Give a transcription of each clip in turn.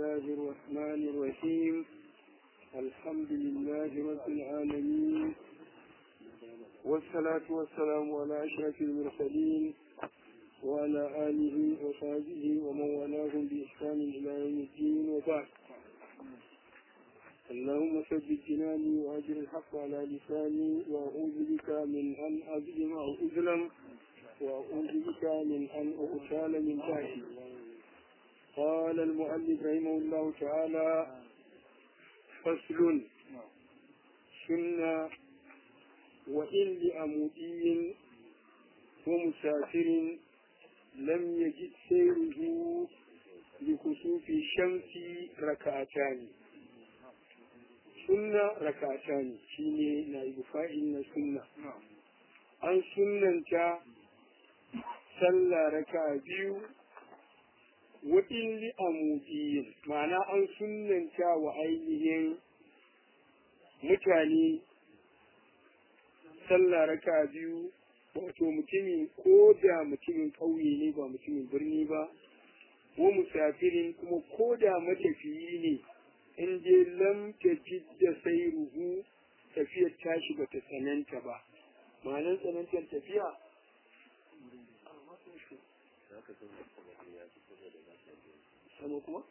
الله الرحمن الرحيم الحمد لله رب العالمين والصلاة والسلام على أشرف المرسلين وعلى آله وصحبه ومن والاهم بإحسان إلى يوم الدين وبعد اللهم ثبت جناني وأجر الحق على لساني وأعوذ بك من أن أظلم أو أظلم وأعوذ بك من أن أغتال من تحتي قال المؤلف رحمه الله تعالى فصل سنة وإن لأمودي ومسافر لم يجد سيره لكسوف الشمس ركعتان سنة ركعتان شيني نائب فاعل سنة an sunanta sallah raka biyu waɗin li'amudiyin ma'ana an sunanta wa ainihin mutane sallah raka biyu wato mutumin ko da mutumin ƙauye ne ba mutumin birni ba ko musafirin kuma ko da matafiyi ne in je lam ta da sai ruhu tafiyar tashi ba ta tsananta ba ma'anar tsanantar tafiya sama kuma?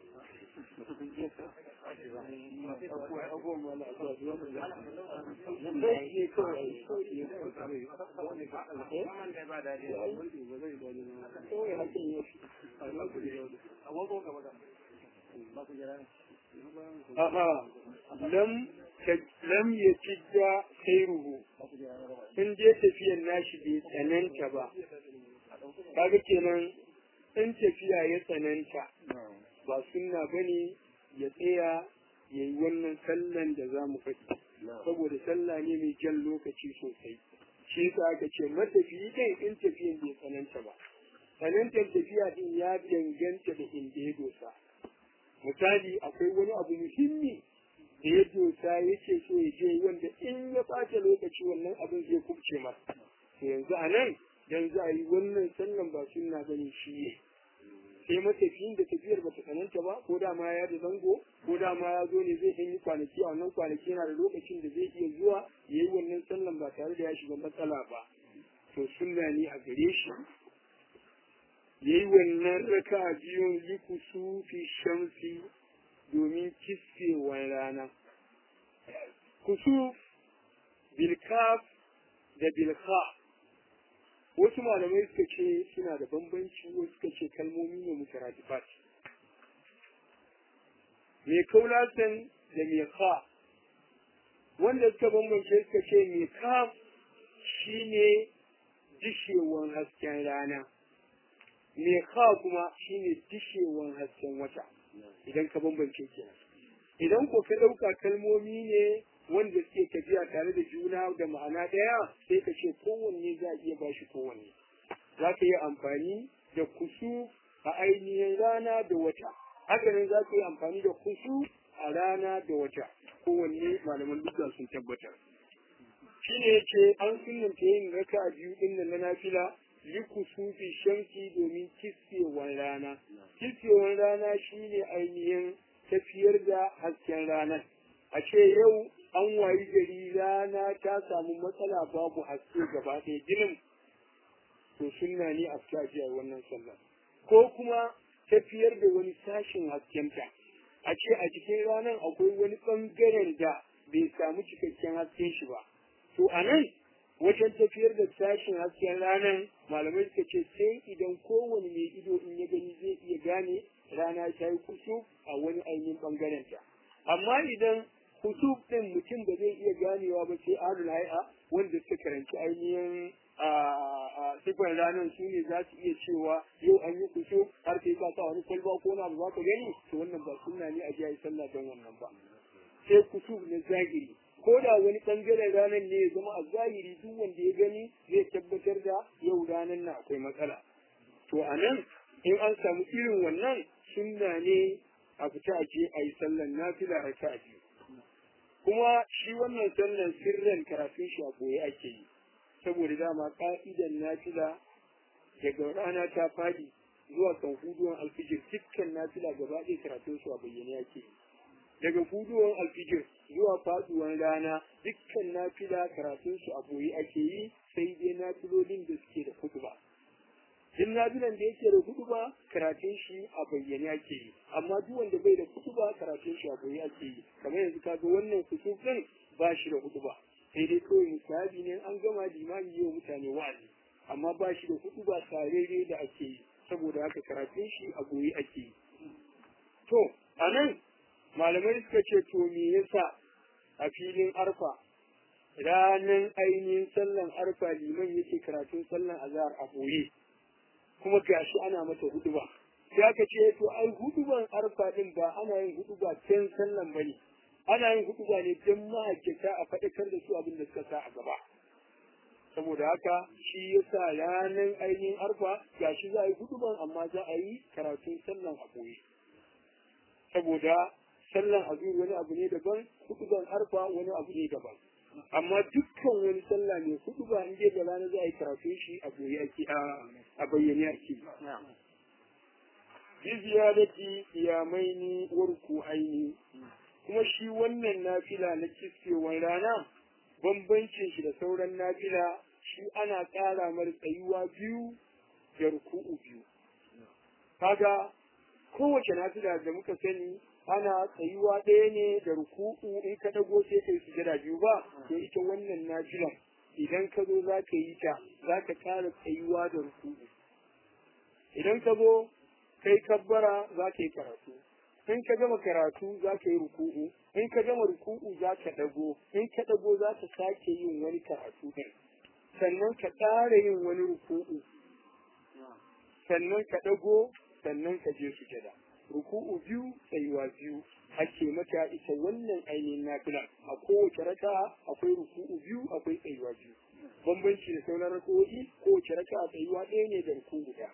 Aha, lam lam ya cidda khairuhu in je tafiyan nashi bai tsananta ba kaga kenan in tafiya ya tsananta ba sunna bane ya tsaya ya yi wannan sallan da za mu faɗi saboda sallah ne mai jan lokaci sosai shi yasa aka ce matafiyi kai in tafiyan bai tsananta ba tsanantar tafiya din ya danganta da inda ya dosa misali akwai wani abu muhimmi da ya dosa yake so ya je wanda in ya ɓata lokaci wannan abin zai kubce masa to yanzu a nan yanzu a yi wannan sallan ba sunna bane shi ne sai matafiyin da tafiyar bata tsananta ba ko da ma ya da zango ko da ma ya zo ne zai ɗan yi kwanaki a wannan kwanaki yana da lokacin da zai iya zuwa ya yi wannan sallan ba tare da ya shiga matsala ba to sunna ne a gare shi ya yi wannan raka biyun likusu fi shamsi domin kisfewar rana. Kusuf, bilkaf da bilha wasu malamai suka ce suna da bambanci wasu suka ce kalmomi ne mutaratifat. Mai kaulatan da mai ka wanda suka bambance suka ce mai kaf shi ne dishewan hasken rana. Mai ka kuma shi ne dishewan hasken wata. idan ka bambance kenan idan ko ka ɗauka kalmomi ne wanda suke tafiya tare da juna da ma'ana ɗaya sai ka ce kowanne za a iya ba shi kowanne za ka yi amfani da kusu a ainihin rana da wata haka nan za ka yi amfani da kusu a rana da wata kowanne malaman dukkan sun tabbatar shi ne yake an sunanta yin raka biyu ɗin nan na nafila likusufi shamsi domin kisfewar rana. Kisfewar rana shine ainihin tafiyar da hasken ranar. A ce yau an wayi gari rana ta samu matsala babu haske gaba ɗaya ginin to sunna ne a a wannan sallah. Ko kuma tafiyar da wani sashin haskenta. A ce a cikin ranar akwai wani ɓangaren da bai samu cikakken hasken shi ba. To a nan wajen tafiyar da sashen hasken ranar malamai suka ce sai idan kowane mai ido in ya gani zai iya gane rana ta yi kusuf a wani ainihin bangaren ta amma idan kusuf din mutum ba zai iya ganewa ba sai adul hai'a wanda suka karanci ainihin a sifar ranar su ne za su iya cewa yau an yi kusuf har sai ka sa wani kwalba ko na ba ka gani to wannan ba sunna ne a jiya sallah don wannan ba sai kusuf na zahiri ko da wani ɓangaren ranar ne ya zama a zahiri duk wanda ya gani zai tabbatar da yau ranar na akwai matsala to a nan in an samu irin wannan sunna ne a fita a je a yi sallan nafila a ta biyu kuma shi wannan sallan sirran karatun shi a boye ake yi saboda dama ka'idan nafila daga rana ta fadi zuwa kan huduwan alfijir dukkan nafila gaba ɗaya karatun su a bayyane yake daga fuduwan alfijir zuwa faduwan rana dukkan nafila karatun su a boye ake yi sai dai nafilolin da suke da kutuba duk nafilan da yake da kutuba karatun shi a bayyane ake yi amma duk wanda bai da kutuba karatun shi a boye ake yi kamar yanzu kaga wannan kusuf din ba shi da kutuba sai dai kawai misali ne an gama limami yau mutane wa'azi amma ba shi da kutuba tarere da ake yi saboda haka karatun shi a boye ake yi to a nan malamai suka ce to me yasa a filin arfa ranan ainihin sallan arfa liman yake karatun sallan azhar a boye kuma gashi ana mata huduba sai aka ce to ai huduban arfa din ba ana yin huduba can sallan bane ana yin huduba ne don mahajjata a faɗakar da su abin da suka sa a gaba saboda haka shi yasa ranar ainihin arfa gashi za a yi huduban amma za a yi karatun sallan a boye saboda sallan azur wani abu ne daban huduban arfa wani abu ne daban amma dukkan wani sallah mai huduba in dai da rana za a yi karatun shi a boye ake a bayyane ake bi ziyadati iyamaini warku aini kuma shi wannan nafila na kiskewar rana bambancin shi da sauran nafila shi ana ƙara mar tsayuwa biyu da ruku'u biyu kaga kowace nafila da muka sani ana tsayuwa ɗaya ne da ruku'u in ka dago sai ka yi sujada biyu ba to ita wannan nafilan idan ka zo za ka yi ta za ka ƙara tsayuwa da ruku'u idan ka zo kai kabbara za ka yi karatu in ka gama karatu za ka yi ruku'u in ka gama ruku'u za ka dago in ka dago za ka sake yin wani karatu ɗin sannan ka ƙara yin wani ruku'u sannan ka dago sannan ka je sujada ruku'u biyu tsayuwa biyu ake mata ita wannan ainihin nafila a kowace raka akwai ruku'u biyu akwai tsayuwa biyu bambanci da sauran rako'i kowace raka tsayuwa ɗaya ne da ruku'u ɗaya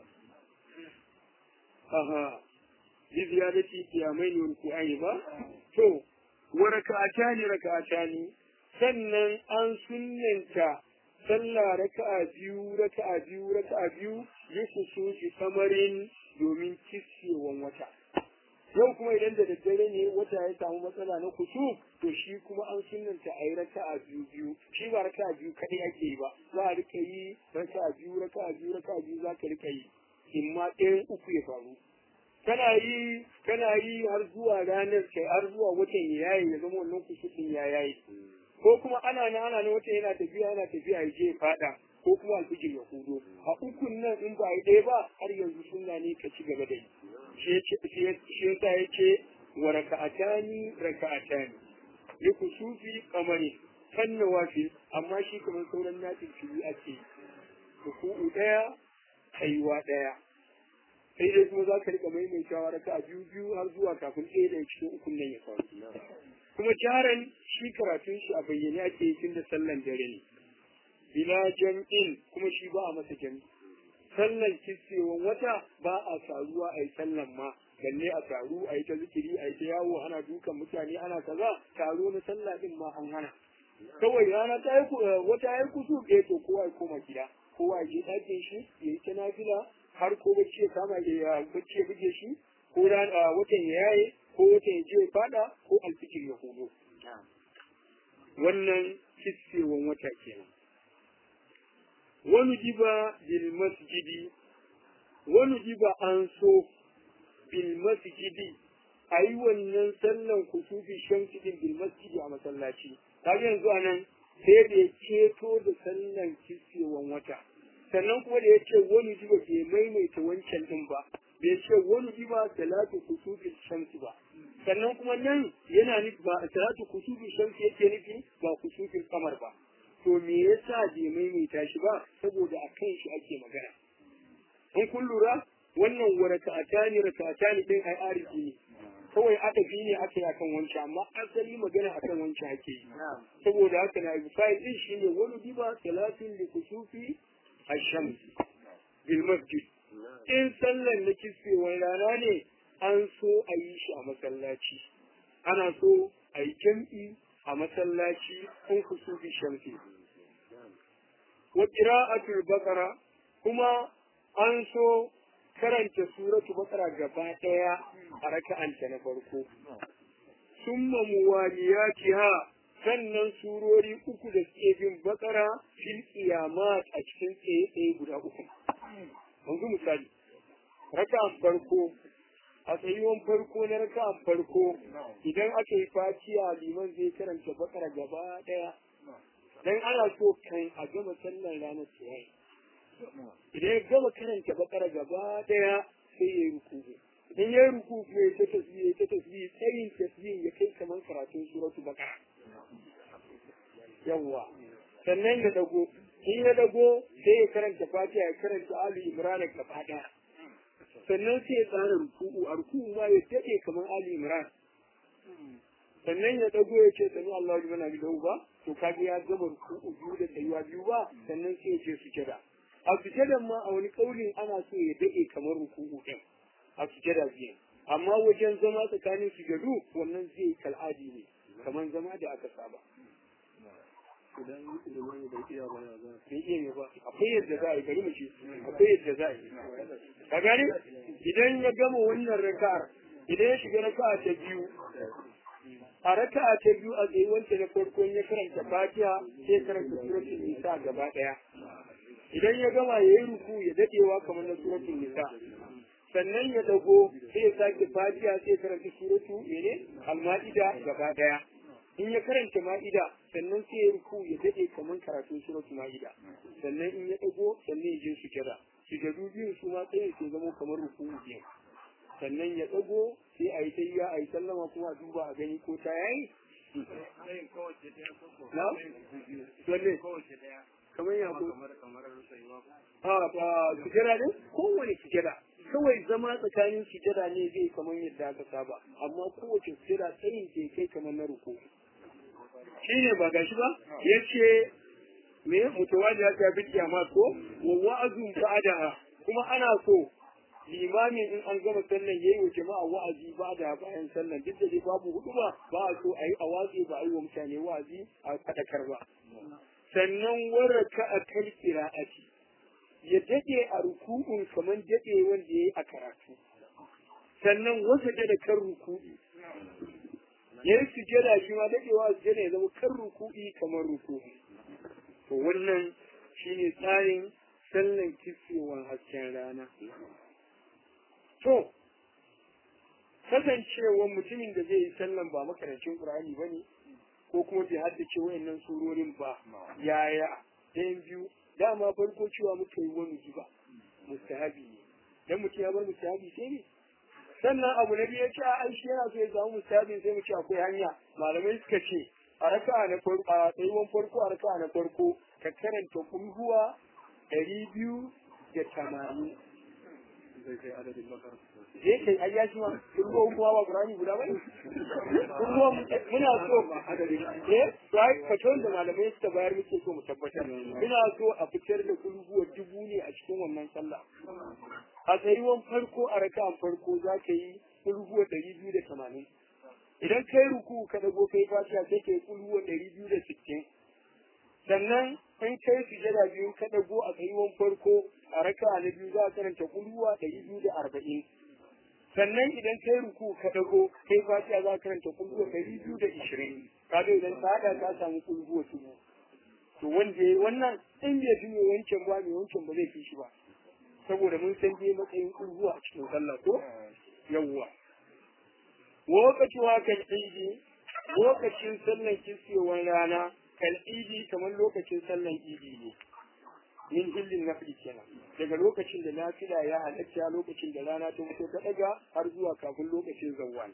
aha bi ziyadati qiyamai ne ruku'ai ba to wa raka'atani raka'atani sannan an sunnanta sallah raka'a biyu raka'a biyu raka'a biyu yusufu fi samarin domin kissewan wata yau kuma idan da daddare ne wata ya samu matsala na kusu to shi kuma an sunanta a yi raka'a biyu biyu shi ba raka'a biyu kaɗai ake yi ba za a rika yi raka'a biyu raka'a biyu raka'a biyu za ka rika yi in ma ɗayan uku ya faru kana yi kana yi har zuwa ranar kai har zuwa watan ya yayi ya zama wannan kusurin ya yayi ko kuma ana nan ana nan watan yana tafiya yana tafiya ya je ya faɗa ko kuma alfijir ya hudo a ukun nan in ba yi ɗaya ba har yanzu sunna ne ka ci gaba da yi shi yasa ya ce wa raka'atani raka'atani li kusufi kamari kan nawafil amma shi kamar sauran nafil fili ake ruku'u ɗaya kaiwa ɗaya sai dai kuma za ka rika maimaitawa raka'a biyu biyu har zuwa kafin ɗaya daga cikin ukun nan ya faru kuma jaran shi karatun shi a bayyane ake yi tun da sallan dare ne bila jam'in kuma shi ba a masa jam'i sallan kissewan wata ba a taruwa a yi sallan ma balle a taru a yi ta zikiri a yi ta yawo ana dukan mutane ana kaza taro na sallah din ma an hana kawai rana ta yi wata ya yi kusu ɗaya to kowa ya koma gida kowa ya je ɗakin shi ya yi ta nafila har ko bacci ya kama ya bacci ya buge shi ko watan ya yaye ko watan ya je ya fada ko alfikir ya hudo wannan kissewan wata kenan wani jiba bil masjidi wani jiba an so bil masjidi a yi wannan sallan kusufi shamsi din bil masjidi a masallaci kaga yanzu a nan sai da ya ceto da sallan kissewan wata sannan kuma da ya ce wani jiba bai maimaita wancan din ba bai ce wani jiba salatu kusufi shamsi ba sannan kuma nan yana nufi ba salatu kusufi shamsi yake nufi ba kusufin kamar ba to me yasa bai maimaita shi ba saboda a kan shi ake magana in kun lura wannan wa raka'atani raka'atani din ai arifi ne kawai adabi ne aka yi akan wancan amma asali magana akan wancan ake yi saboda haka na fa'il din shine wani diba salatin li kusufi ash-shams bil masjid in sallan na kisfewar rana ne an so a yi shi a masallaci ana so a yi jam'i a masallaci kun kusufi shamsi wa qira'atul baqara kuma an so karanta suratu bakara gaba daya a raka'anta na farko summa muwaliyatiha sannan surori uku da suke bin bakara fil qiyamat a cikin tsaye tsaye guda uku yanzu misali raka'an farko a tsayuwan farko na raka'an farko idan aka yi fatiha liman zai karanta bakara gaba daya dan ana so kan a gama sallar ranar tsaye idan ya gama karanta bakara gaba daya sai ya yi rukuku idan ya yi rukuku ya ta tasbihi ya ta tasbihi tsayin tasbihin ya kai kamar karatun suratu bakara yawwa sannan ya dago in ya dago sai ya karanta fatiha ya karanta ali imran gaba daya sannan sai ya tsara ruku'u a ruku'u ma ya dade kamar ali imran sannan ya dago ya ce sami Allahu liman hamidahu ba to kaga ya gama ruku'u biyu da tsayuwa biyu ba sannan sai ya ce sujada a sujadan ma a wani kaulin ana so ya dade kamar ruku'u din a sujada biyu amma wajen zama tsakanin sujadu wannan zai kal'adi ne kamar zama da aka saba idan ilimin bai iya ba ya za bai iya ne ba akwai yadda za a yi bari mu ce akwai yadda za a yi ka gani idan ya gama wannan raka'ar idan ya shiga raka'a ta biyu a raka'a ta biyu a tsaye wanda na farko ya karanta fatiha sai karanta suratul nisa gaba daya idan ya gama ya yi ruku ya dadewa kamar na suratul nisa sannan ya dago sai ya sake fatiha sai karanta suratu mene al-ma'ida gaba daya in ya karanta ma'ida sannan sai ya ruku ya dade kamar karatun suratu ma'ida sannan in ya dago sannan ya je sujada sujadu biyu su ma tsaye sai zama kamar ruku biyu sannan ya dago sai a yi tayya a yi sallama kuma a duba a gani ko ta yayi na wanne kamar ya ko a ba sujada ne kowane sujada kawai zama tsakanin sujada ne zai kamar yadda aka saba amma kowace sujada tsayin ke kai kamar na ruku shi ne ba gashi ba ya ce me mutawali ya ta bi kiyama ko wa wa'azun ba'daha kuma ana so limamin in an gama sallan yayi wa jama'a wa'azi ba da bayan sallan duk da dai babu hudu ba ba a so a yi a watsi ba a yi wa mutane wa'azi a fadakar ba sannan waraka a kan qira'ati ya dade a ruku'un kamar dade wanda yayi a karatu sannan wasa da kan ruku'i ya yi sujada shi ma dadewa sujada ya zama kan ruku'i kamar ruku'i to wannan shine tsarin sallan kisewar hasken rana to kasancewar mutumin da zai yi sallan ba makarancin qur'ani bane ko kuma bai haddace wayannan surorin ba yaya ɗayan biyu dama farko cewa muka yi wani ba mustahabi ne dan mutum ya bar mustahabi sai ne sannan abu na biyu ya ce ai shi yana so ya samu mustahabin sai mu ce akwai hanya malamai suka ce a raka'a na farko a tsayuwan farko a raka'a na farko ka karanta kulhuwa ɗari biyu da tamanin zai kai adadin bakar je kai ai ya shi ma kulhuwa kuma ba qur'ani guda ba kulhuwa muna so eh sai faton da malamai suka bayar muke so mu tabbatar muna so a fitar da kulhuwa dubu ne a cikin wannan sallah a tsayuwan farko a raka'an farko za ka yi kulhuwa ɗari biyu da tamanin idan kai ruku ka dago kai fatiha sai kai kulhuwa ɗari biyu da sittin sannan in kai sujada biyu ka dago a tsayuwan farko a raka na biyu za a karanta kulhuwa ɗari biyu da arba'in sannan idan kai ruku ka dago kai fatiha za a karanta kulhuwa ɗari biyu da ishirin kaga idan ka haɗa ka samu kulhuwa su to wanda ya wannan in bai fi mai wancan ba mai wancan ba zai fi shi ba saboda mun san dai matsayin kulhuwa a cikin sallah ko yawwa lokacin kan idi lokacin sallan kisiyewar rana kan idi kamar lokacin sallan idi ne min hillin nafli kenan daga lokacin da nafila ya halatta lokacin da rana ta fito ta daga har zuwa kafin lokacin zawwal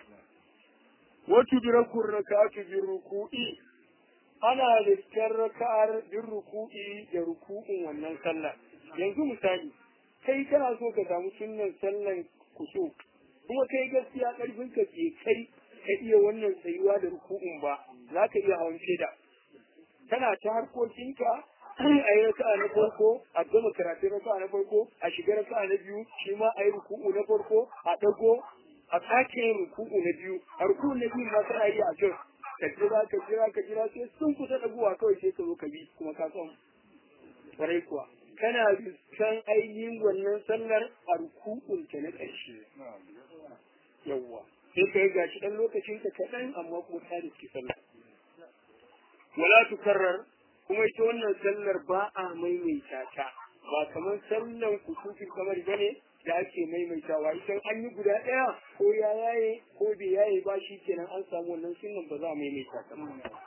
watu birakun raka'atu bir ruku'i ana riskar raka'ar bin ruku'i da ruku'in wannan sallah yanzu misali kai kana so ka samu sunnan sallan kuso kuma kai gaskiya karfin ka ke kai ka iya wannan tsayuwa da ruku'un ba za ka iya hawan shaida kana ta harkokinka a yi raka'a na farko a gama karatun raka'a na farko a shiga raka'a na biyu shi ma a yi ruku'u na farko a dago a sake yin ruku'u na biyu a ruku'u na biyu ma kana yi a jos ka jira ka jira ka jira sai sun kusa dagowa kawai sai ka zo ka bi kuma ka san kwarai kuwa kana kan ainihin wannan sallar a ruku rukun ta na ƙarshe yawwa sai ka ga shi dan lokacin ka kaɗan amma kuma ta riski sallah wala tukarrar kuma ita wannan sallar ba a maimaita ta ba kamar sallan kusufin kamar bane da ake maimaitawa idan an yi guda ɗaya ko ya yaye ko bai yaye ba shi kenan an samu wannan sunan ba za a maimaita ta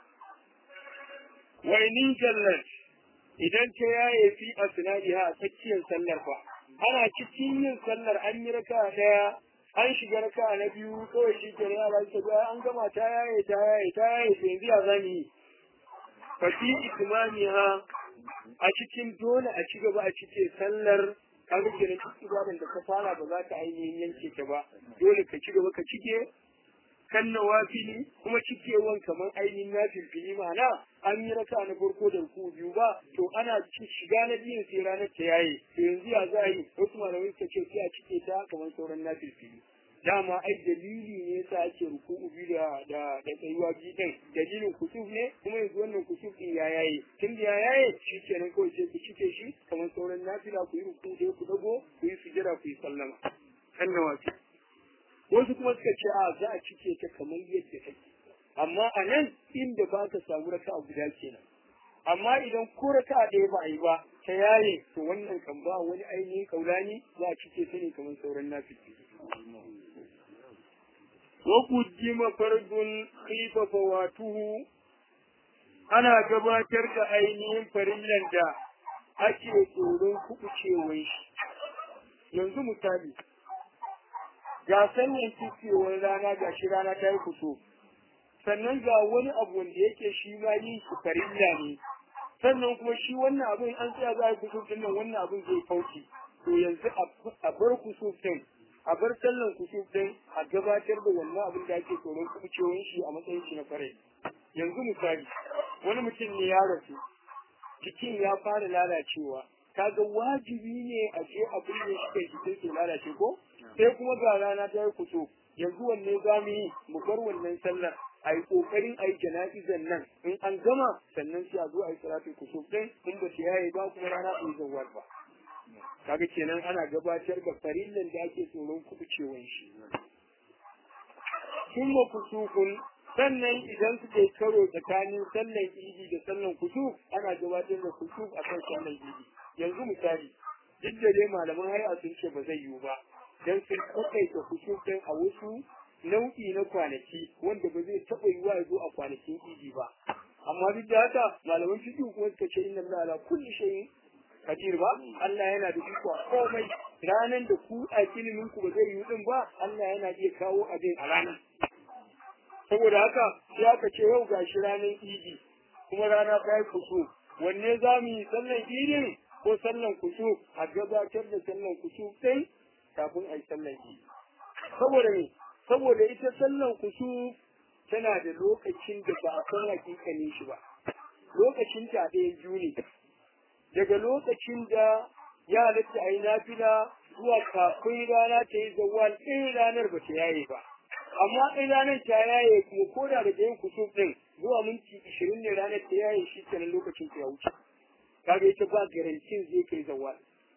wainin jallat idan ta yaye fi a sinadiha a tsakiyar sallar fa ana cikin yin sallar an yi raka ɗaya an shiga raka na biyu kawai shi ke yara ta ga an gama ta yaye ta yaye ta yaye to yanzu ya zani yi fa fi itmamiha a cikin dole a ci gaba a cike sallar kaga kenan duk ibadan da ka fara ba za ka ainihin yanke ta ba dole ka ci gaba ka cike kan nawafili kuma cikewan kamar ainihin na filfili ma'ana an yi raka na farko da ku biyu ba to ana shiga na biyun sai ranar ta yayi to yanzu ya za a yi wasu malamai suka ce sai a cike ta kamar sauran na filfili dama ai dalili ne yasa ake ruku'u biyu da da da tsayuwa biyu din dalilin kusuf ne kuma yanzu wannan kusuf din ya yaye tun da ya yaye shi kenan kawai sai ku cike shi kamar sauran nafila ku yi ruku'u sai ku dago ku yi sujada ku yi sallama kan nawafil wasu kuma suka ce a za a cike ta kamar yadda take amma a nan inda ba ka samu raka a guda kenan amma idan ko raka a ɗaya ba a yi ba ta yaye to wannan kan ba wani ainihin kaulani za a cike ta ne kamar sauran nafiki wa kujima fardun khifa fawatuhu ana gabatar da ainihin farillan da ake tsoron kuɓucewan shi yanzu misali ga sannan cikewar rana ga shi rana ta yi fito sannan ga wani abu wanda yake shi ma yin shi farilla ne sannan kuma shi wannan abin an tsaya za a yi kusur din nan wannan abin zai kauce to yanzu a bar kusur din a bar sallan kusur din a gabatar da wannan abin da ake tsoron kucewar shi a matsayin shi na fare yanzu misali wani mutum ne ya rasu cikin ya fara lalacewa kaga wajibi ne a je abin da shi kai jikin ke lalace ko sai kuma ga rana ta yi kuso yanzu wanne za mu yi mu bar wannan sallar a yi ƙoƙarin a yi jana'izan nan in an gama sannan sai a zo a yi salatin kusur ɗin in ba ta yaye ba kuma rana bai zawar ba kaga kenan ana gabatar da farillan da ake tsoron kubucewan shi sun ma kusukun sannan idan suka yi karo tsakanin sallan idi da sallan kusuf ana gabatar da kusuf a kan sallan idi yanzu misali duk da dai malaman hai'a sun ce ba zai yiwu ba dan sun kwataita kusuf ɗin a wasu nau'i na kwanaki wanda ba zai taɓa yiwa ya zo a kwanakin idi ba amma duk da haka malaman fiqh kuma suka ce inna Allah ala kulli shay'in qadir ba Allah yana da iko a komai ranan da ku a ilimin ku ba zai yi din ba Allah yana iya kawo abin a ranar saboda haka sai aka ce yau gashi ranar idi kuma rana ta yi kusu wanne za mu yi sallan idin ko sallan kusu a gabatar da sallan kusu ɗin kafin a yi sallan idi saboda me saboda ita sallan kusu tana da lokacin da ba a san hakikanin shi ba lokacin ta ɗaya juni daga lokacin da ya halatta a yi nafila zuwa kafin rana ta yi zawal ɗin ranar ba ta yaye ba amma ɗin ranar ta yaye kuma ko da daga yin kusur ɗin zuwa minti ishirin ne ranar ta yaye shi kenan lokacin ta ya wuce kaga ita ba garantin zai kai zawal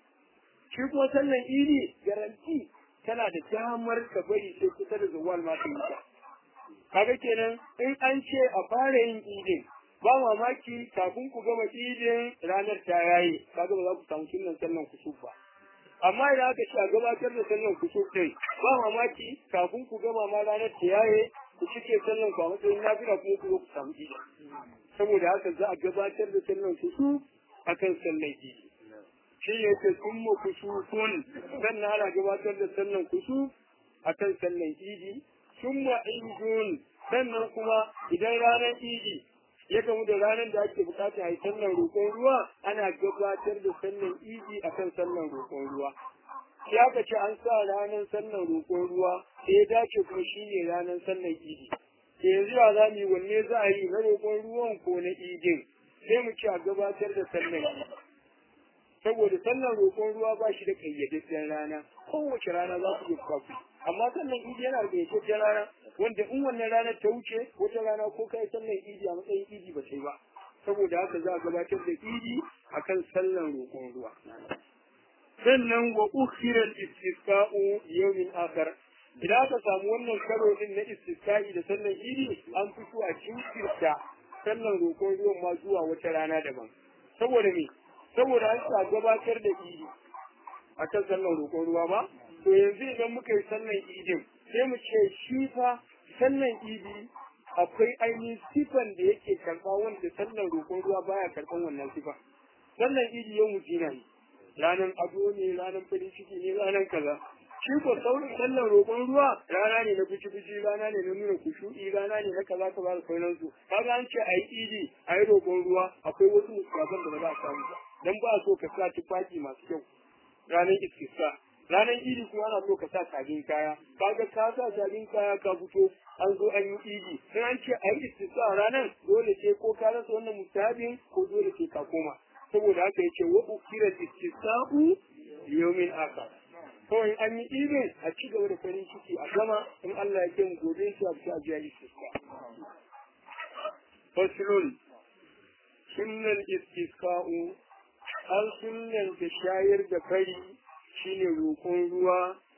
shi kuma sallan idi garanti tana da damar ka bari sai kusa da zawal ma ta yi kaga kenan in an ce a fara yin idin ba mamaki kafin ku gama idin ranar ta yayi kaga ba za ku samu sunan sallan kusuf ba amma idan aka ce a gabatar da sallan kusuf din ba mamaki kafin ku gama ma ranar ta yaye ku cike sallan ku a matsayin nafila kuma ku zo ku samu idin saboda haka za a gabatar da sallan kusuf akan sallan idi shi ne ce sun mu kusufun sannan ana gabatar da sallan kusuf akan sallan idi sun ma idun sannan kuma idan ranar idi ya gamu da ranar da ake bukata a yi sallan roƙon ruwa ana gabatar da sallan idi akan sallan roƙon ruwa sai aka ce an sa ranar sallan roƙon ruwa sai ya dace kuma shi ne ranar sallan idi sai yanzu ya za mu yi wanne za a yi na roƙon ruwan ko na idin sai mu ci a gabatar da sallan idi saboda sallan roƙon ruwa ba shi da ƙayyadaddiyar rana kowace rana za ku iya ku amma sallan idi yana da ƙayyadaddiyar rana wanda in wannan ranar ta wuce wata rana ko kai sallan idi a matsayin idi ba sai ba saboda haka za a gabatar da idi akan sallan roƙon ruwa sannan wa ukhira al-istisqa'u yawmin akhar idan aka samu wannan karo din na istisqa'i da sallan idi an fito a jinkirta sallan roƙon ruwan ma zuwa wata rana daban saboda me saboda an sa gabatar da idi a kan sallan roƙon ruwa ba to yanzu idan muka yi sallan idin sai mu ce shi fa sallan idi akwai ainihin sifan da yake karɓa wanda sallan roƙon ruwa baya karɓan wannan sifa sallan idi yau mutina ne ranar ado ne ranar farin ciki ne ranar kaza shi ko saurin sallan roƙon ruwa rana ne na fushi fushi rana ne na nuna kushu'i rana ne na kaza kaza da sauransu kaga an ce a yi idi a yi roƙon ruwa akwai wasu musulman da ba za a samu ba dan ba so ka sa tufafi masu kyau ranar iskisa ranar idi kuma ana so ka sa sabin kaya kaga ka sa sabin kaya ka fito an zo an yi idi in an ce a yi iskisa ranar dole ce ko ka rasa wannan musabin ko dole ce ka koma saboda haka yace wa ukira istisa'u yawmin akhar kawai an yi idin a ci gaba da farin ciki a gama in Allah ya kai mu gobe shi a fita a jiya istisqa faslun sunnal istisqa'u an sunnanta shayar da fari shine roƙon ruwa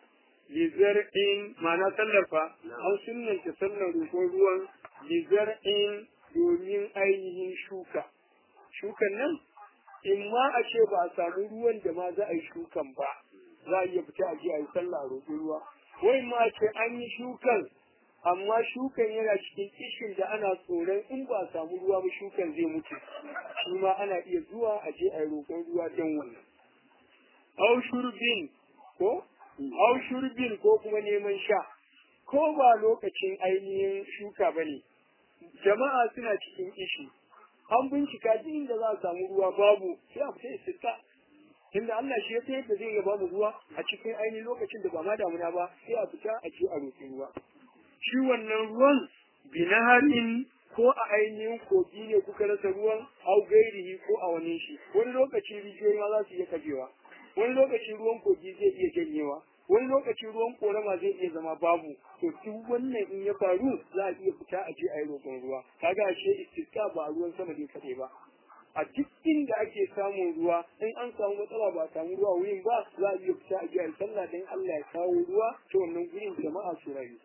lizar'in ma'ana sallafa an sunnanta sallar roƙon ruwan lizar'in domin ainihin shuka shukan nan in ma a ce ba a samu ruwan da ma za a yi shukan ba za a iya fita a je a yi sallah a roƙi ruwa wai ma a ce an yi shukan amma shukan yana cikin kishin da ana tsoron in ba a samu ruwa ba shukan zai mutu shi ma ana iya zuwa a je a yi roƙon ruwa don wannan au shurbin ko au shurbin ko kuma neman sha ko ba lokacin ainihin shuka ba ne jama'a suna cikin kishi an bincika duk inda za a samu ruwa babu sai a fita istisqa inda Allah shi ya san yadda zai ba mu ruwa a cikin ainihin lokacin da ba ma damuna ba sai a fita a je a roƙi ruwa shi wannan ruwan binaharin ko a ainihin kogi ne kuka rasa ruwan au gairihi ko a wani shi wani lokaci rijiyoyi ma za su iya kajewa wani lokaci ruwan kogi zai iya janyewa wani lokaci ruwan korama zai iya zama babu to duk wannan in ya faru za a iya fita a je a yi roƙon ruwa kaga ashe istisqa ba ruwan sama ne kaɗai ba a duk inda ake samun ruwa in an samu matsala ba a samu ruwa wurin ba za a iya fita a je a yi sallah dan Allah ya kawo ruwa ta wannan gurin jama'a su rayu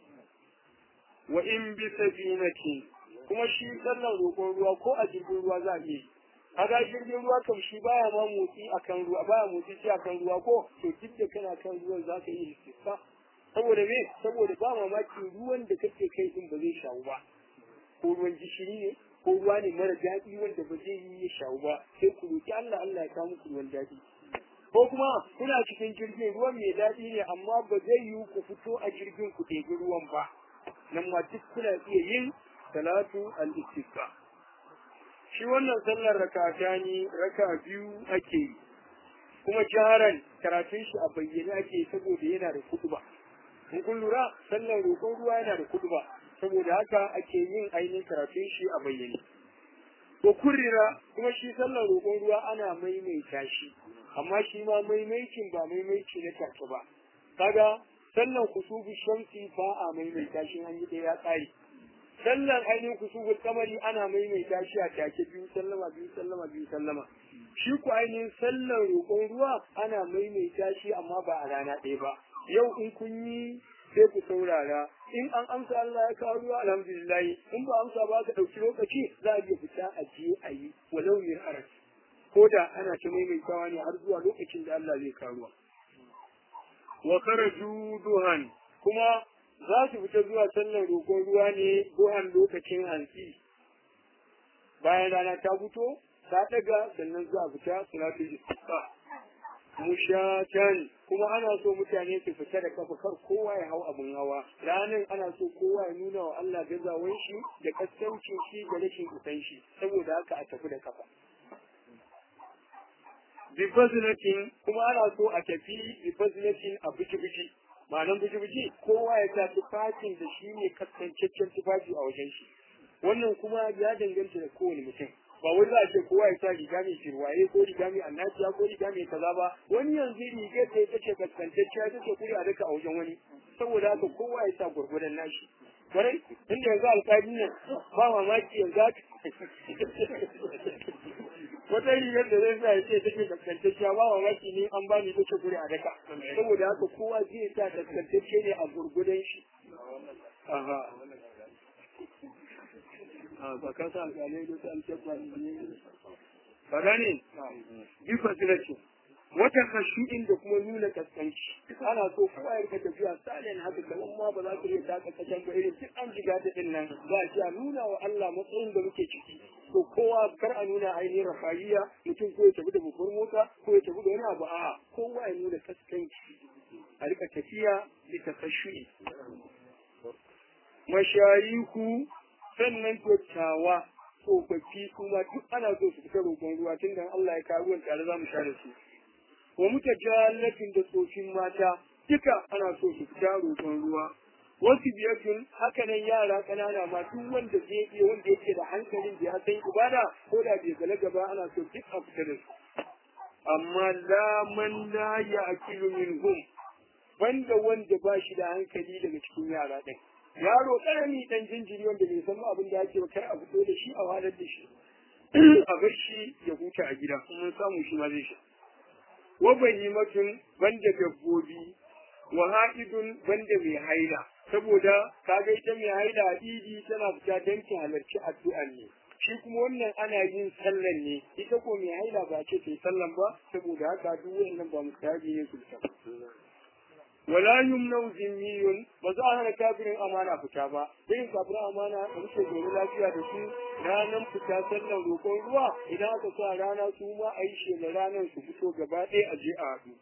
wa in bi sabinatin kuma shi sallar roƙon ruwa ko a jirgin ruwa za a iya yi kaga jirgin ruwa kam shi baya ma motsi akan ruwa baya motsi shi akan ruwa ko to duk da kana kan ruwan za ka yi istisqa saboda me saboda ba mamaki ruwan da kake kai din ba zai shawu ba ko ruwan gishiri ne ko ruwa ne mara daɗi wanda ba zai yi ya shawu ba sai ku roki Allah Allah ya kawo muku ruwan daɗi ko kuma kuna cikin jirgin ruwan mai daɗi ne amma ba zai yi ku fito a jirgin ku ɗebi ruwan ba nan ma duk kuna iya yin salatu al-istisqa shi wannan sallar rakata ne raka biyu ake yi kuma jaharan karatun shi a bayyane ake saboda yana da kuduba in kun lura sallar roƙon ruwa yana da kuduba saboda haka ake yin ainihin karatun shi a bayyane ko kurira kuma shi sallar roƙon ruwa ana maimaita shi amma shi ma maimaicin ba maimaici na take ba kaga sallar kusubu shamsi ba a maimaita shi an yi ɗaya tsari sallan ainihin kusubul kamari ana maimaita shi a take biyu sallama biyu sallama biyu sallama shi ku ainihin sallan roƙon ruwa ana maimaita shi amma ba a rana ɗaya ba yau in kun yi sai ku saurara in an amsa Allah ya kawo ruwa alhamdulillah in ba amsa ba ka ɗauki lokaci za a iya fita a je a yi walau mir aras ko da ana ta maimaitawa ne har zuwa lokacin da Allah zai kawo ruwa wa karaju duhan kuma za su fita zuwa sallar roƙon ruwa ne duhan lokacin hantsi bayan rana ta fito ta daga sannan za a fita salatul istisqa mushatan kuma ana so mutane su fita da kafa kar kowa ya hau abin hawa ranar ana so kowa ya nuna wa Allah gazawan shi da kaskancin shi da rashin isan shi saboda haka a tafi da kafa bifazinatin kuma ana so a tafi bifazinatin a biki-biki ma'anan biki-biki kowa ya sa tufafin da shi ne kaskancaccen tufafi a wajen shi wannan kuma ya danganta da kowane mutum ba wai za a ce kowa ya sa riga mai shirwaye ko riga mai annaciya ko riga mai kaza ba wani yanzu riga ta ita ce kaskantacciya ta ce kuri a daka a wajen wani saboda haka kowa ya sa gwargwadon nashi kwarai inda yanzu alƙali nan ba mamaki yanzu wata rigar da zai sa ya ce take kaskantacciya ba mamaki ni an bani take guri a daka saboda haka kowa zai sa kaskantacce ne a gurgudan shi aha ba ka sa alƙalai da su alƙabba ne ba gane bi fasilacin wata kashu'in da kuma nuna kaskanci ana so kowa ya rika tafiya salin haka kamar ma ba za ka iya taka kasan ba irin duk an jiga ta din nan za a ce a nuna wa Allah matsayin da muke ciki to kowa kar a nuna ainihin rafaiya mutum ko ya tafi da babbar mota ko ya tafi da wani abu a kowa ya nuna kaskanci a rika tafiya bisa kashu'i mashayiku sannan dattawa tsofaffi kuma duk ana so su fita roƙon ruwa tun da Allah ya kawo ruwan tare za mu sha da su wa muta jalatin da tsofin mata duka ana so su fita roƙon ruwa wasu biyatun haka nan yara ƙanana ma duk wanda zai iya wanda yake da hankalin da ya san ibada ko da bai balaga ba ana so duk a fita da su amma la man la ya'kilu minhum wanda wanda ba shi da hankali daga cikin yara ɗin yaro ƙarami ɗan jinjiri wanda bai san abin da ake ba kar a fito da shi a walar da shi a bar shi ya huta a gida kuma samu shi ma zai sha wa bahimatun banda dabbobi wa ha'idun banda mai haila saboda kaga ita mai haila a idi tana fita don ta halarci addu'an ne shi kuma wannan ana yin sallan ne ita ko mai haila ba ce ta yi sallan ba saboda haka duk wannan ba mustahabi ne su ta wala yumnau zimmiyun ba za a hana kafirin amana fita ba irin kafirin amana da muke zaune lafiya da su ranar fita sallan roƙon ruwa idan aka sa rana su ma a yi shela ranar su fito gaba ɗaya a je a haɗu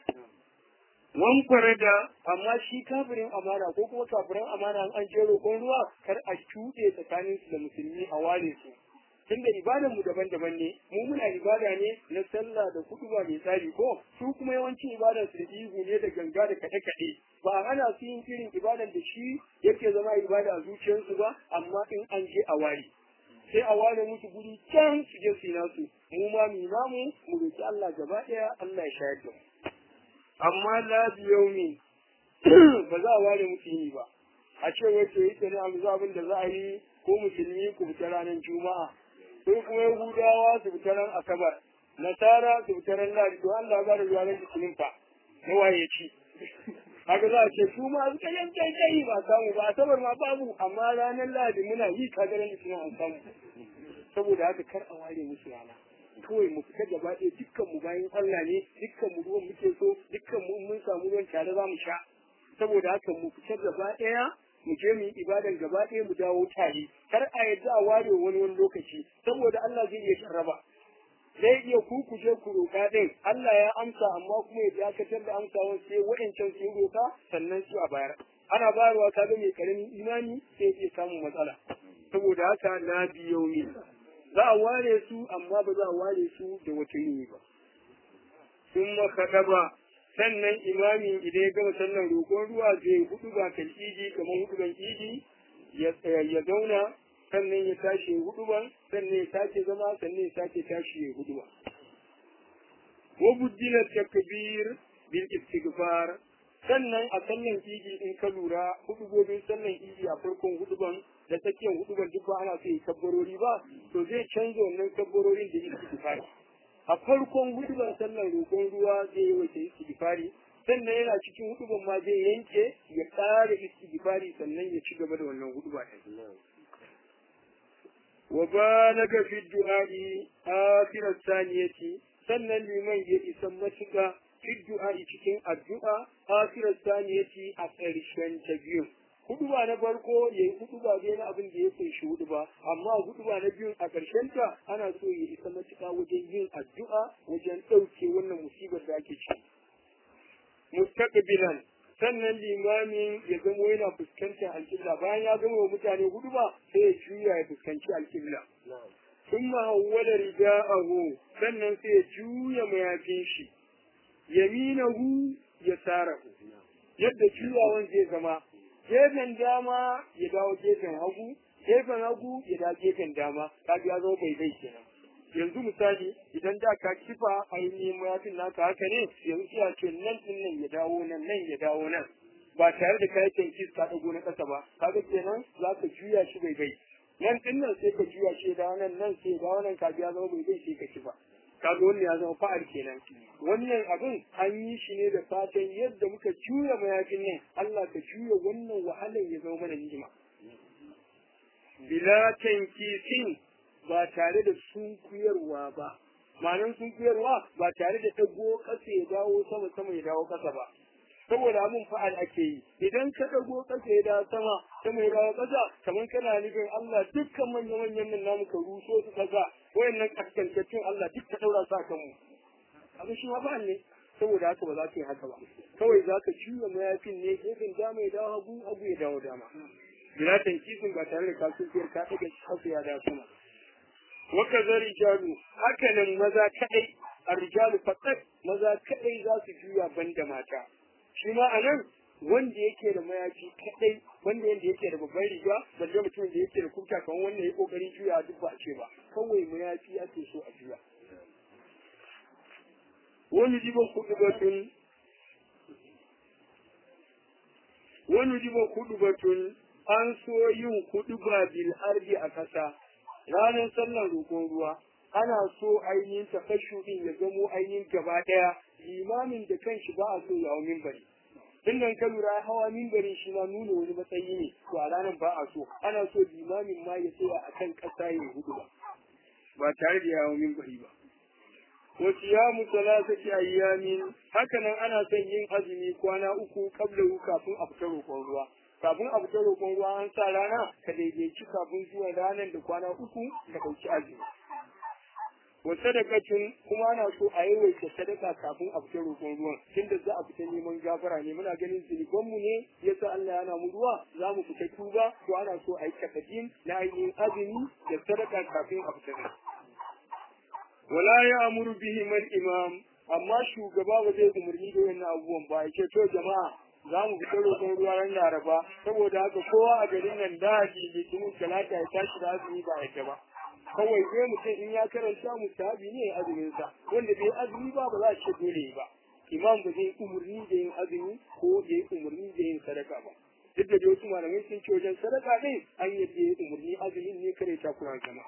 wan da amma shi kafirin amana ko kuma kafirin amana an je roƙon ruwa kar a cuɗe tsakanin su da musulmi a ware su tunda ibadan mu daban-daban ne mu muna ibada ne na sallah da kutuba mai tsari ko su kuma yawanci ibadan su da ihu ne da ganga da kaɗe-kaɗe ba a hana su yin irin ibadan da shi yake zama ibada a zuciyarsu ba amma in an je a ware sai a ware musu guri can su je su yi nasu mu ma mu namu mu roki Allah gaba ɗaya Allah ya shayar da mu amma la biyaumi ba za a ware musu yi ba a ce wai to yi ne a abin da za a yi ko musulmi ku fita ranar juma'a sai kuma yahudawa su fita ran asabar nasara su fita ran ladi to Allah ya bada ranar litinin fa na waye ci haka za a ce su ma suka yanke kai ba samu ba asabar ma babu amma ranar ladi muna yi kaga ran litinin an samu saboda haka kar a ware musu rana kawai mu fita gaba ɗaya dukkan mu bayan Allah ne dukkan mu ruwan muke so dukkan mu mun samu ruwan tare za mu sha saboda haka mu fita gaba ɗaya mu je mu yi ibadan gaba ɗaya mu dawo tare kar a yadda a ware wani wani lokaci saboda Allah zai iya sharraba zai iya ku ku je ku roƙa ɗin Allah ya amsa amma kuma ya dakatar da amsawan sai wa'ancan su roƙa sannan su a bayar ana bayarwa ka ga mai karamin imani sai ya samun matsala saboda haka na biyo ne za a ware su amma ba za a ware su da wata yini ba sun makaɗa ba sannan imami idan ya gama sallan roƙon ruwa zai hudu ba kan idi kamar hudu ban idi ya zauna sannan ya tashi hudu ban sannan ya sake zama sannan ya sake tashi ya hudu ba wa buddila takbir bil istighfar sannan a sallan idi in ka lura hudubobin sallan idi a farkon huduban da tsakiyar huduban duk ba ana so yi kabbarori ba to zai canza wannan kabbarorin da istighfari a farkon huduban sallan roƙon ruwa zai yi wace istighfari sannan yana cikin huduban ma zai yanke ya ƙara istighfari sannan ya ci gaba da wannan huduba ɗin wa balaga fi du'a'i akhirat saniyati sannan liman ya isa matuƙa fi du'a'i cikin addu'a akhirat saniyati a ƙarshen ta biyu huduba na farko ya yi huduba dai na abin da ya kunshi huduba amma huduba na biyun a ƙarshen ta ana so ya isa matuƙa wajen yin addu'a wajen ɗauke wannan musibar da ake ciki mustaqbilan sannan limamin ya zamo yana fuskantar alƙibla bayan ya gama wa mutane huduba sai ya juya ya fuskanci alƙibla ثم هول رداءه sannan sai ya juya mayafin shi yaminahu ya sarahu yadda juyawan zai zama gefen dama ya dawo gefen hagu gefen hagu ya dawo gefen dama kaga ya zama bai bai kenan yanzu misali idan da ka kifa ainihin mayafin naka haka ne yanzu ya ce nan din nan ya dawo nan nan ya dawo nan ba tare da kayan kis ka dago na kasa ba kaga kenan za ka juya shi bai bai nan din nan sai ka juya shi da wannan nan sai da wannan ka biya zama bai zai sai ka ci ba kaga wannan ya zama fa'al kenan wannan abin an yi shi ne da fatan yadda muka juya mayafin nan Allah ka juya wannan wahalar ya zama mana ni'ima bila tankisin ba tare da sunkuyarwa ba ma'anar sunkuyarwa ba tare da dago kasa ya dawo sama sama ya dawo kasa ba saboda abin fa'al ake yi idan ka dago kasa ya dawo sama sama ya dawo kasa kamar kana nufin Allah dukkan manyan manyan nan namu ka ruso su kasa wayannan kaskantattun Allah duk ka daura su a kanmu abin shi ma fa'al ne saboda haka ba za ka yi haka ba kawai za ka juya mayafin ne gefen dama ya dawo hagu hagu ya dawo dama bila tankisin ba tare da kasuwar ka ɗaga kasu ya dawo sama waka zari jalu haka nan maza kaɗai a rijalu fakat maza kaɗai za su juya banda mata shi ma a nan wanda yake da mayafi kaɗai wanda yanda yake da babban riga balle mutum da yake da kuka kamar wanda ya kokari juya duk ba a ce ba kawai mayafi ake so a juya wani jibin kudu batun wani jibin kudu batun an so yin kudu ba bil ardi a ƙasa ranar sallar roƙon ruwa ana so ainihin tafashuɗin ya zamo ainihin gaba ɗaya limamin da kanshi ba a so ya hau mimbari tun nan ka lura hawa mimbarin shi ma nuna wani matsayi ne to a ranar ba a so ana so limamin ma ya tsaya a kan ƙasa ya hudu ba ba tare da ya hau mimbari ba wa siyamu salasati ayyamin hakanan ana son yin azumi kwana uku kabla kafin a fita roƙon ruwa kafin a fita roƙon ruwa an sa rana ka daidaici kafin zuwa ranar da kwana uku ka ɗauki azumi wa sadakatun kuma ana so a yawaita sadaka kafin a fita roƙon ruwan tunda za a fita neman gafara ne muna ganin zunubanmu ne yasa Allah yana mu ruwa za mu fita tuba to ana so a yi takadin na ainihin azumi da sadaka kafin a fita wala ya amuru bihi man imam amma shugaba ba zai umarni da wannan abubuwan ba ya ce to jama'a za mu fita roƙon ruwa ran laraba saboda haka kowa a garin nan da haji litinin talata ya tashi da azumi ba yadda ba kawai zai mutum in ya karanta musabi ne azumin sa wanda bai azumi ba ba za a ce dole ba imam ba zai umarni da yin azumi ko da ya umarni da yin sadaka ba duk da wasu malamai sun ce wajen sadaka ɗin an yadda ya umarni azumin ne kare ta kuran sama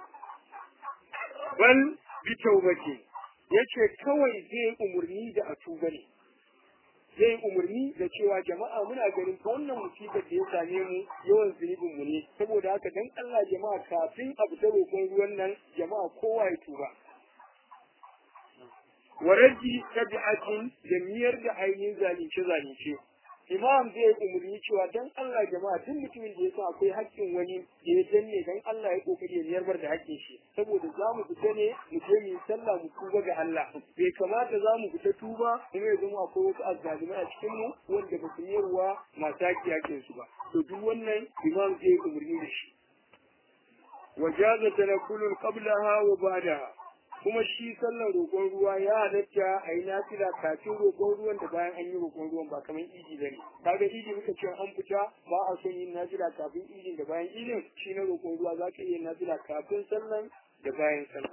bal bi taubati yace kawai zai umarni da a tuba ne zai umarni da cewa jama'a muna ganin ta wannan musibar da ya same mu yawan zunubin mu ne saboda haka dan Allah jama'a kafin a fita roƙon ruwan nan jama'a kowa ya tuba waraji tabi'atin da miyar da ainihin zalunce zalunce imam zai umarni cewa dan Allah jama'a duk mutumin da ya san akwai haƙƙin wani da ya danne dan Allah ya kokari ya yarbar da haƙƙin shi saboda za mu fita ne mu je mu sallah mu tuba ga Allah bai kamata za mu fita tuba kuma ya zama akwai wasu azzalumai a cikin mu wanda ba su yarwa masu haƙƙi haƙƙin su ba to duk wannan imam zai umarni da shi wajaza tanakulun qablaha wa ba'daha kuma shi sallar roƙon ruwa ya halatta a yi nafila kafin roƙon ruwan da bayan an yi roƙon ruwan ba kamar idi ba ne kaga idi muka ce an fita ba a son yin nafila kafin idin da bayan idin shi na roƙon ruwa za ka iya nafila kafin sallan da bayan sallan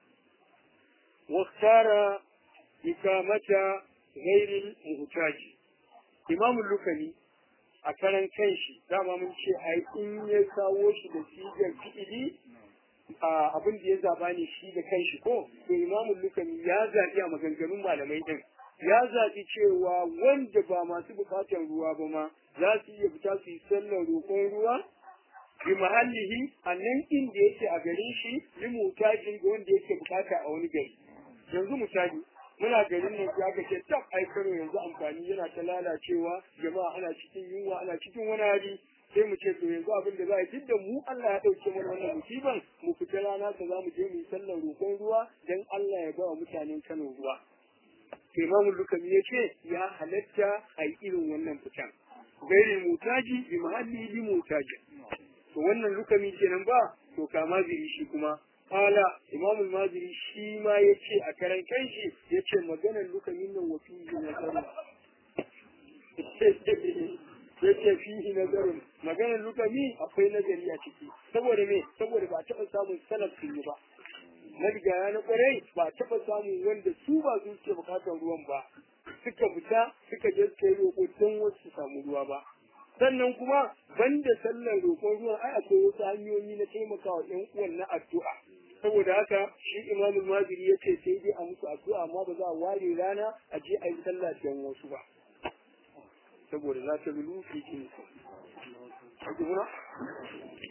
waktara ikamata ghairil muhtaji imamu lukani a karan kanshi dama mun ce ai in ya kawo shi da sigar fi'ili abin da ya zaba ne shi da kanshi ko to imamu lukani ya zaɓi a maganganun malamai din ya zaɓi cewa wanda ba masu buƙatar ruwa ba ma za su iya fita su yi sallar roƙon ruwa bi mahallihi a nan inda yake a garin shi li mutajin ga wanda yake buƙata a wani gari yanzu misali muna garin ne ya ga ce tab ai karo yanzu amfani yana ta lalacewa jama'a ana cikin yunwa ana cikin wani hali sai mu ce to yanzu abin da za a yi da mu Allah ya ɗauke mana wannan musiban mu fita rana ta za mu je mu yi sallar roƙon ruwa dan Allah ya ba wa mutanen Kano ruwa. Imamu Lukami ya ce ya halatta a yi irin wannan fitan. Gairi mutaji bi mahalli bi mutaji. To wannan Lukami kenan ba to kama ziri shi kuma. Kala Imamu Maziri shi ma ya ce a karan kanshi ya ce maganar Lukamin nan wa fiye na yake fihi nazarin maganar lukami akwai nazari a ciki saboda me saboda ba taɓa samun salaf sun yi ba na rigaya na kwarai ba taɓa samun wanda su ba su suke bukatar ruwan ba suka fita suka je suka yi roƙo don wasu su samu ruwa ba sannan kuma banda sallar roƙon ruwan ai akwai wasu hanyoyi na taimakawa ƴan uwan na addu'a saboda haka shi imamul maziri ya ce sai dai a musu addu'a amma ba za a ware rana a je a yi sallah don wasu ba saboda za ta lulu fi jini.